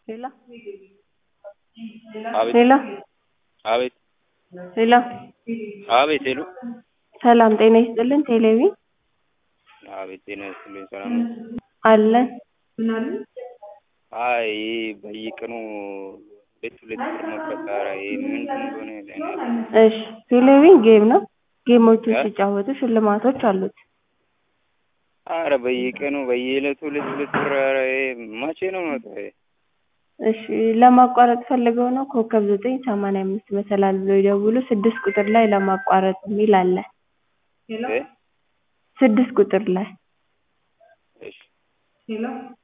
ሄሎ አቤት ሄሎ አቤት ሄሎ አቤት ሄሎ ሰላም ጤና ይስጥልን ቴሌቪዥን አቤት ጤና ይስጥልኝ ሰላም ነው? አለን አይ ይሄ በየቀኑ ሁለት ሁለት ብር መቁረጥ ኧረ ይሄ ምንድን እንደሆነ እኔ እሺ ቴሌቪዥን ጌም ነው ጌሞችን እ? ሲጫወቱ ሽልማቶች አሉት ኧረ በየቀኑ በየዕለቱ ሁለት ሁለት ብር ኧረ ይሄ መቼ ነው የሚወጣው ይሄ? እሺ ለማቋረጥ ፈልገው ነው ኮከብ ዘጠኝ ሰማንያ አምስት መሰላል ብለው ይደውሉ ስድስት ቁጥር ላይ ለማቋረጥ የሚል አለ እ? ስድስት ቁጥር ላይ እሺ